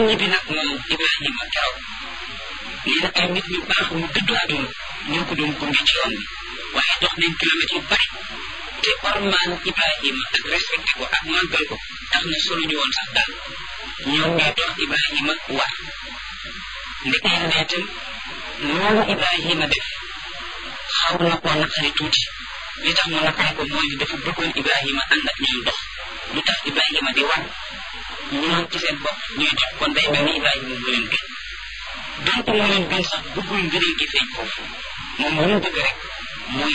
ñibbi nag moom Ibrahima keroog nee na ay nit ñu baax ñu dëddu àdduna ñoo ko doon gunge ci yoon bi waaye dox nañ kilomètres yu bari te ormaan Ibrahima ak respecté ko ak màggal ko tax na solo ñu woon sax daal ñoom ñoo dox Ibrahima war ndekee ne itam loolu Ibrahima def xaw na koo naqari tuuti li tax mu naqari ko mooy dafa bëggoon Ibrahima ànd ak ñoom dox lu tax Ibrahima di war ñoom ci seen bopp ñuy dox kon day mel ni Ibrahima mu leen gën donc mu leen gën sax bëggul ngëneel gi feeñ foofu moom lu mu bëgg rek mooy